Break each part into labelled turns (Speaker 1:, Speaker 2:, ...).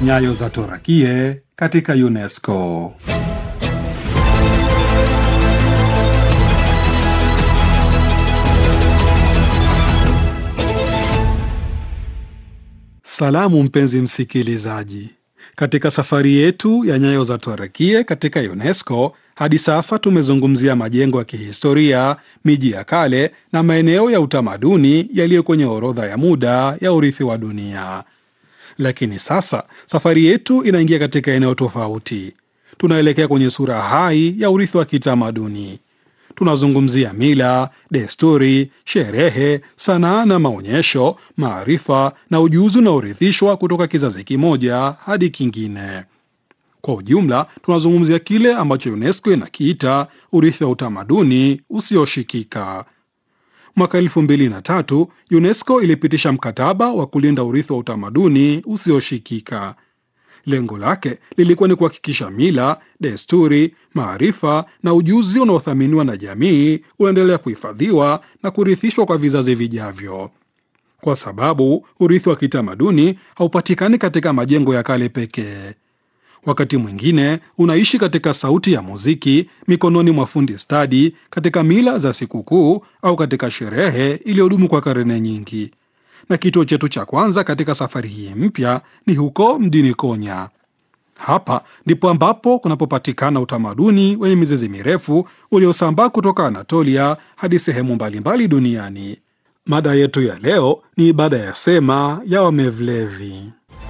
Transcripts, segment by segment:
Speaker 1: Nyayo za Torakie katika UNESCO. Salamu mpenzi msikilizaji, katika safari yetu ya nyayo za Torakie katika UNESCO hadi sasa tumezungumzia majengo ya kihistoria, miji ya kale na maeneo ya utamaduni yaliyo kwenye orodha ya muda ya urithi wa dunia. Lakini sasa safari yetu inaingia katika eneo tofauti. Tunaelekea kwenye sura hai ya urithi wa kitamaduni. Tunazungumzia mila, desturi, sherehe, sanaa na maonyesho, maarifa na ujuzi unaorithishwa kutoka kizazi kimoja hadi kingine. Kwa ujumla, tunazungumzia kile ambacho UNESCO inakiita urithi wa utamaduni usioshikika. Mwaka elfu mbili na tatu UNESCO ilipitisha mkataba wa kulinda urithi wa utamaduni usioshikika. Lengo lake lilikuwa ni kuhakikisha mila, desturi, maarifa na ujuzi unaothaminiwa na jamii unaendelea kuhifadhiwa na kurithishwa kwa vizazi vijavyo, kwa sababu urithi wa kitamaduni haupatikani katika majengo ya kale pekee. Wakati mwingine unaishi katika sauti ya muziki, mikononi mwa fundi stadi, katika mila za sikukuu au katika sherehe iliyodumu kwa karne nyingi. Na kituo chetu cha kwanza katika safari hii mpya ni huko mjini Konya. Hapa ndipo ambapo kunapopatikana utamaduni wenye mizizi mirefu uliosambaa kutoka Anatolia hadi sehemu mbalimbali duniani. Mada yetu ya leo ni ibada ya sema ya Wamevlevi.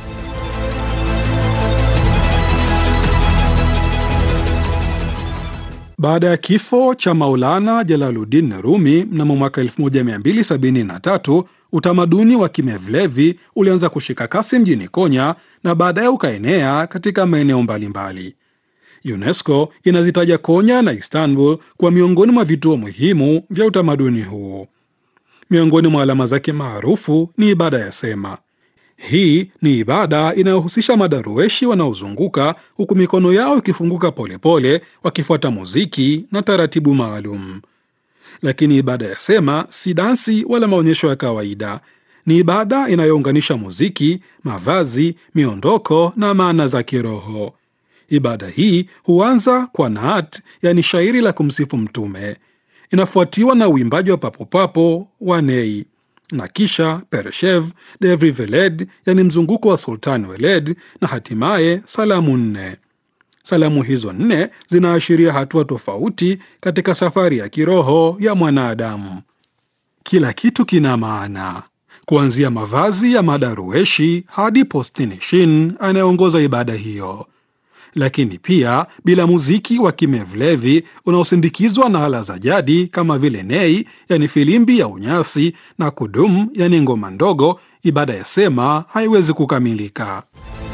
Speaker 1: Baada ya kifo cha Maulana Jalaluddin Rumi mnamo mwaka 1273 utamaduni wa Kimevlevi ulianza kushika kasi mjini Konya na baadaye ukaenea katika maeneo mbalimbali. UNESCO inazitaja Konya na Istanbul kwa miongoni mwa vituo muhimu vya utamaduni huu. Miongoni mwa alama zake maarufu ni ibada ya sema. Hii ni ibada inayohusisha madarueshi wanaozunguka huku mikono yao ikifunguka polepole, wakifuata muziki na taratibu maalum. Lakini ibada ya sema si dansi wala maonyesho ya kawaida. Ni ibada inayounganisha muziki, mavazi, miondoko na maana za kiroho. Ibada hii huanza kwa naat, yani shairi la kumsifu Mtume, inafuatiwa na uimbaji wa papopapo wa nei na kisha Pereshev, Devri Veled, yani mzunguko wa Sultan Weled, na hatimaye salamu nne. Salamu hizo nne zinaashiria hatua tofauti katika safari ya kiroho ya mwanadamu. Kila kitu kina maana, kuanzia mavazi ya madarueshi hadi postinishin anayeongoza ibada hiyo. Lakini pia bila muziki wa Kimevlevi unaosindikizwa na ala za jadi kama vile nei, yani filimbi ya unyasi, na kudum, yani ngoma ndogo, ibada ya sema haiwezi kukamilika.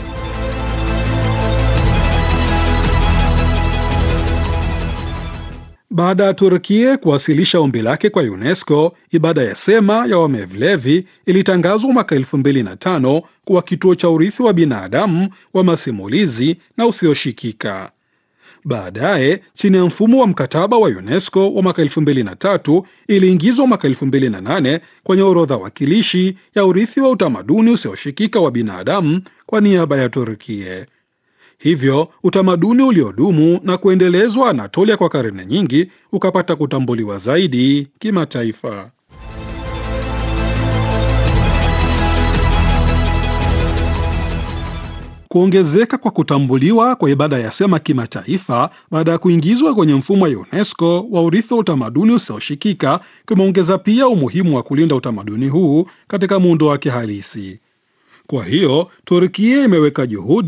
Speaker 1: Baada ya Turkie kuwasilisha ombi lake kwa UNESCO, ibada ya sema ya Wamevlevi ilitangazwa mwaka 2005 kuwa kituo cha urithi wa binadamu wa masimulizi na usioshikika. Baadaye, chini ya mfumo wa mkataba wa UNESCO wa mwaka 2003, iliingizwa mwaka 2008 kwenye orodha wakilishi ya urithi wa utamaduni usioshikika wa binadamu kwa niaba ya Turkie. Hivyo utamaduni uliodumu na kuendelezwa Anatolia kwa karne nyingi ukapata kutambuliwa zaidi kimataifa. Kuongezeka kwa kutambuliwa kwa ibada ya sema kimataifa baada ya kuingizwa kwenye mfumo wa UNESCO wa urithi wa utamaduni usioshikika kumeongeza pia umuhimu wa kulinda utamaduni huu katika muundo wake halisi. Kwa hiyo Turkia imeweka juhudi